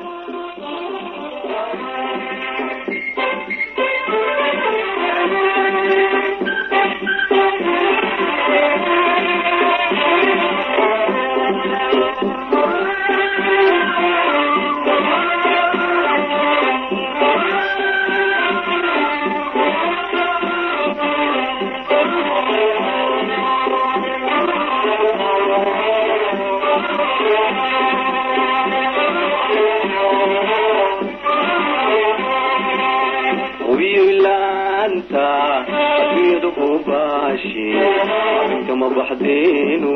wiilaanta adduunyadu ku baashi kama baxdeenu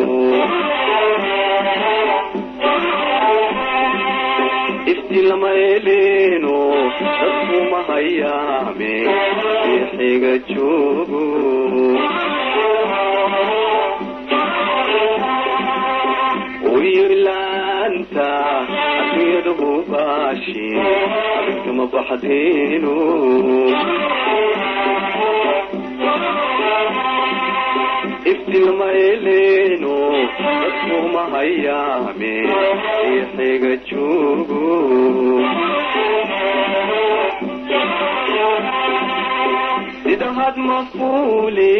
ifti lama eleeno dadkuma hayaame xiga joogo wiilaanta adduunyadu ku baashi kama baxdeenu iftilma eleeno dadkuma hayaame xiga joogo sida had mafuuli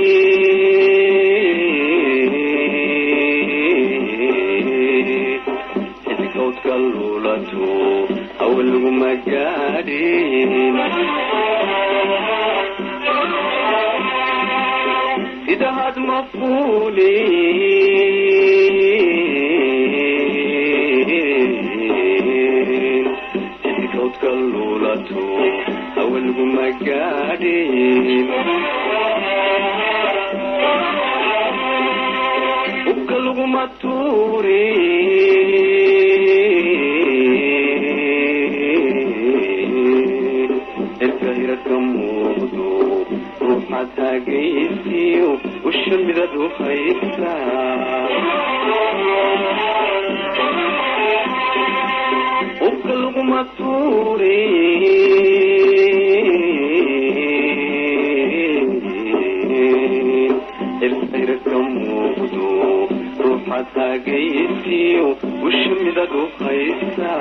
xidgowdka luulato awalguma gaadhin sida had mafuuli xidgowdka luulato awalguma gaadhin ubka laguma tuuri erka hirarka muuqdo ruuxaad taagaysiyo usha midad u haysa ubka laguma tuuri erka hirarka muuqdo ruuxaad taagaysiyo usha midad u haysa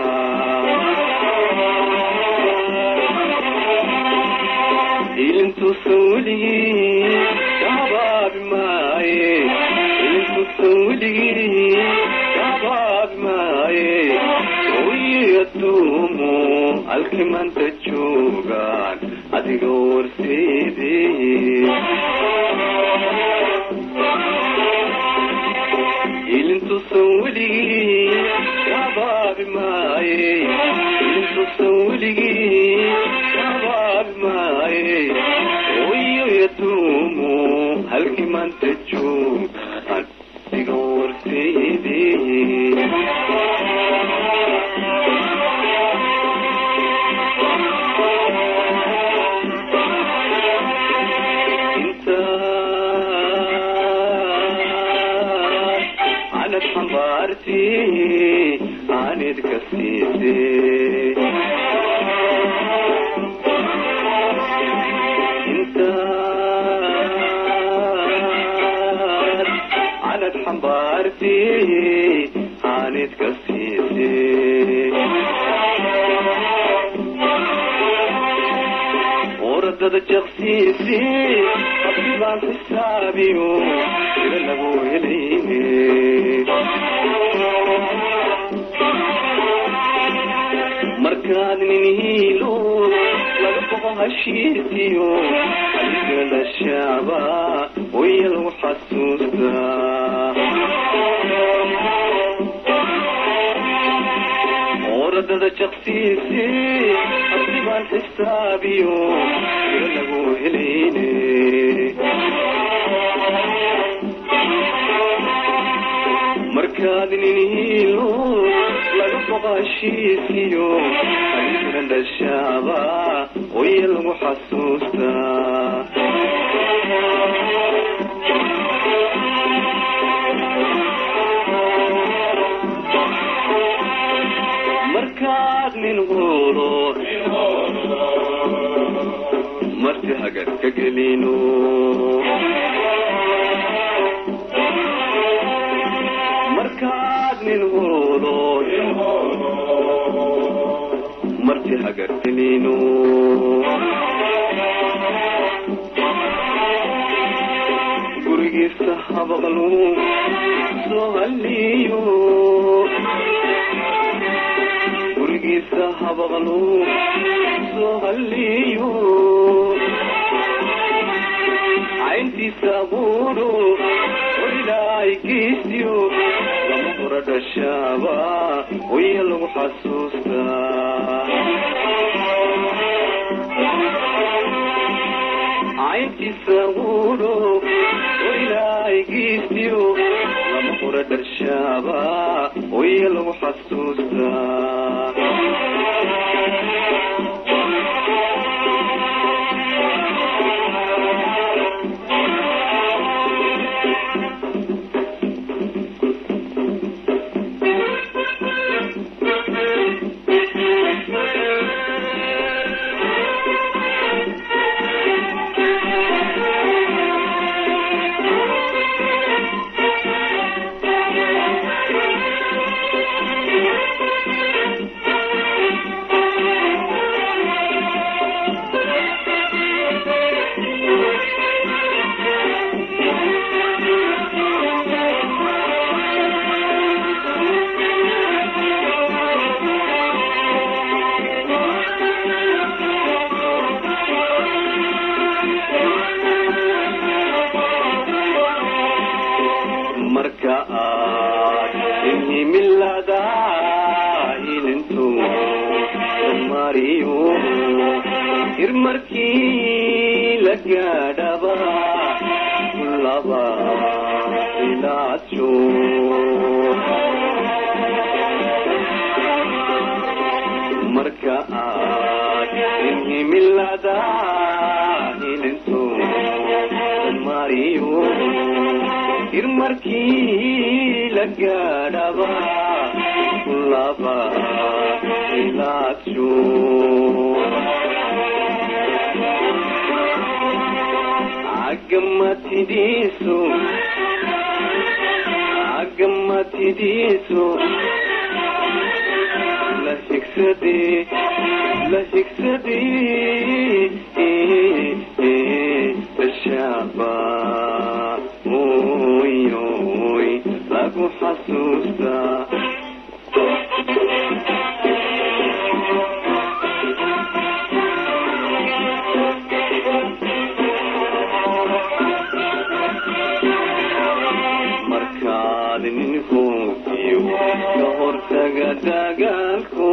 ilintuusan weligii kahabaabi maaye ilintuusan weligii kahabaabi maaye oyi adduumu halkii maanta joogaan adiga warseede ilintuusan weligii kahabaabi maaye ilintuusan weligii kahabaabi maaye oyo yaduumu halkii maanta joogaan adiga warseede anad xambaarti aanid ka siise intaad anad xambaarti aanid ka siise oradada jaqsiisi hadii baan xisaabiyo sida lagu helayne markaad nin hiilo laga boqo hashiisiyo adigala shaaba waya lagu xasuustaa oradada jaqsiisi hadii baan xisaabiyo sida lagu helayne markaad nin hiilo laga boqo hashiisiyo adigana dhashaaba waya lagu xasuustaa markaad nin hulo marti hagar ka gelino markaad nin hulo marti hagartinino gurigiisa habaqlu soo haliyo gurigiisa habaqlu soo haliyo cayntiisa abuuro ilaahay geesiyo lama hora dhashaaba waya lagu xasuustaa cayntiisa abuuro ilaahay geesiyo lama hora dhashaaba waya lagu xasuustaa marka aad inhimilada ilintu mariyo hir markii la gaadhaba laba ilaajo marka aad inhimilada ilintu mariyo hir markii la gaadhaba laba ilaajo agamatidiisu agamatidiisu la higsadee la higsadee tashaaba oy oy lagu xasuustaa markaad nin hoogiyo ka hortaga dagaalku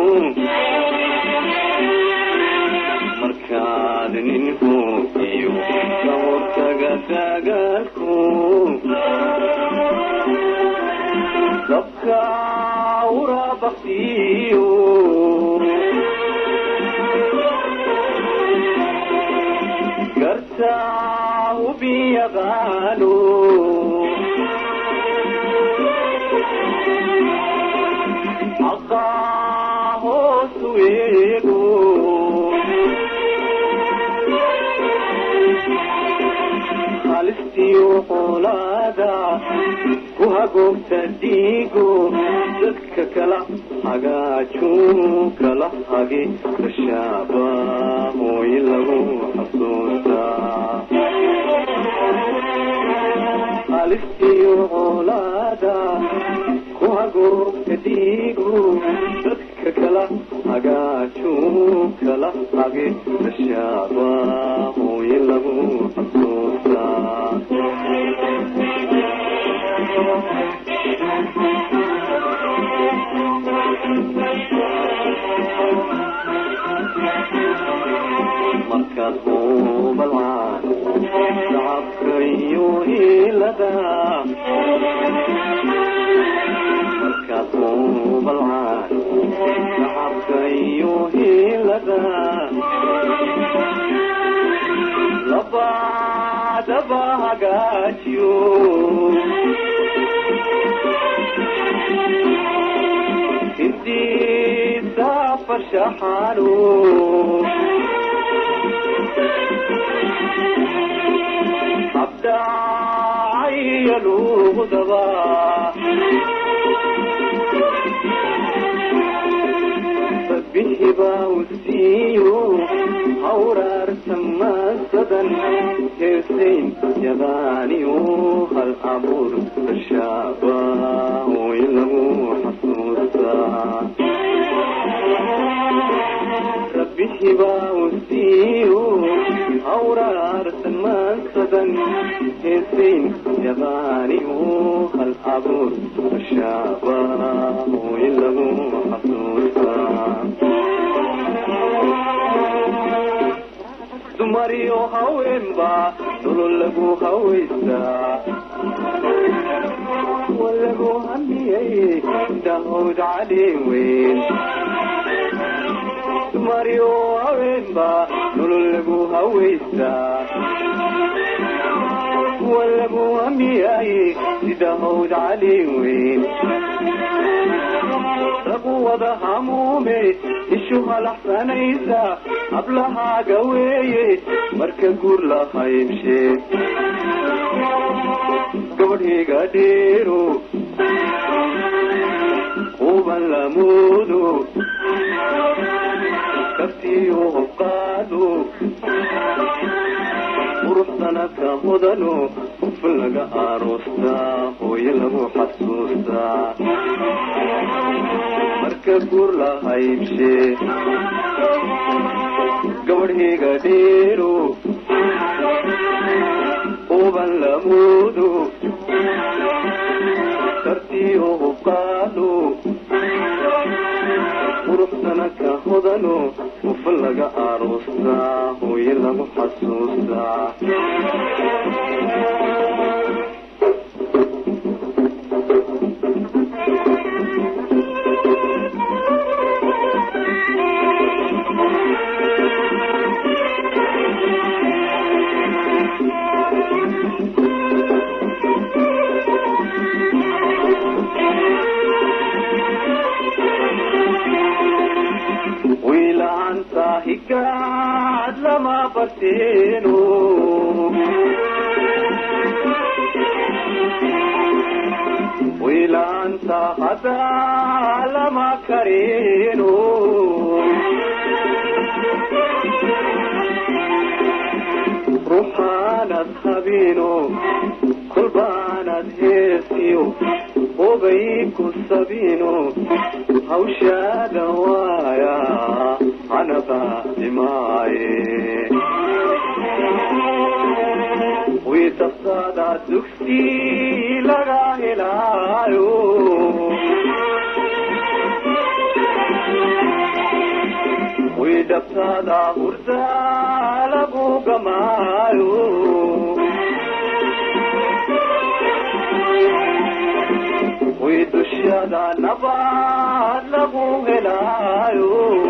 markaad nin hoogiyo ka hortaga dagaalku dabka urabaqtiyo garta ubiyaqaano xaqaa hoosu eego halistiyo qolaada ku hagoogta dhiigo dadka kala hagaaju kala hage tashaaba hooy lagu xasuustaa halistiyo qolaada ku hagoogta dhiigo dadka kala hagaaju kala hage tashaaba hooy lagu xasuustaa markaad hubalcaan shacabka iyo hiilada markaad hubalcaan shacabka iyo hiilada labadaba hagaajiyo intiisa farshaxaano abdacaya luudaba bihibaa u siiyo hawraarta maasadan heesayn yadaaniyo hal abuur bashaaba way lagu xasuustaa rabbihibaa u siiyo hawraartan maasadan heesayn yadaaniyo hal abuur bashaaba way lagu xasuustaa dumariyo haweenba nolol lagu hawaystaa walagu hamiyey dahowd cali weyn dumariyo haweenba nolol lagu hawaystaa walagu hamiyey sidahowd cali weyn ragu wada hamuume ishu halaxsanaysa hablahaaga weeye marka guur la haybshe gabadhiga dheero quban lamuudo kaftiyo hobqaado quruxdana ka hodano ufin laga aroostaa hooye lagu xasuustaa marka guur la haybshe gabadhiga dheero uban lamuudo kartiyo hubqaado quruxdana ka hodano ufin laga aroostaa hooye lagu xasuustaa wiilaanta higaad lama barteeno wiilaanta hadaa lama kareeno ruuxaanad habiino kolbaanad heesiyo obay ku sabiino hawshaada waaya anaba dhimaaye wiitaftaada dugsi laga helaayo widhabtaada hurda lagu gamaayo widushada nabaad lagu helaayo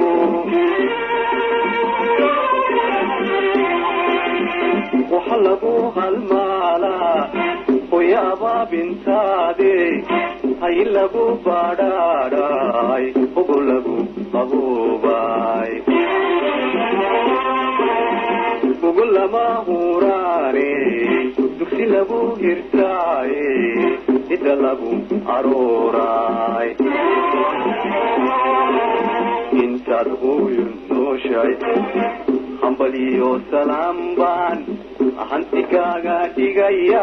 waxa lagu halmaalaa hoyaaba bintaade hay lagu badhaadhay ugu lagu qaboobay ugu lama huraane dugsi lagu hirtaaye ida lagu arooray intaad hooyo nooshay hambaliyo salaam baan hantikaaga dhigaya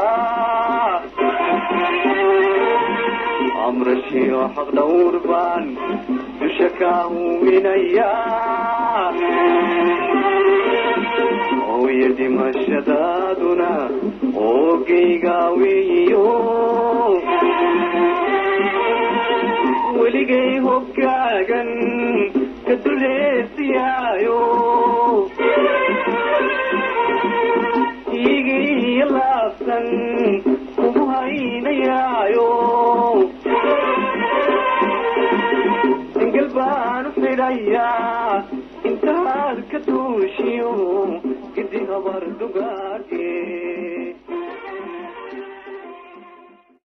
amrashiyo xaq dhawr baan dusha kaa huwinaya hooya dhimashadaaduna oogayga weeyo weligay hogaagan ka duleesiyaayo iigiiyo laabsan kugu haynayaayo singal baanu xidhayaa intaad ka duushiyo gidi habar dugaage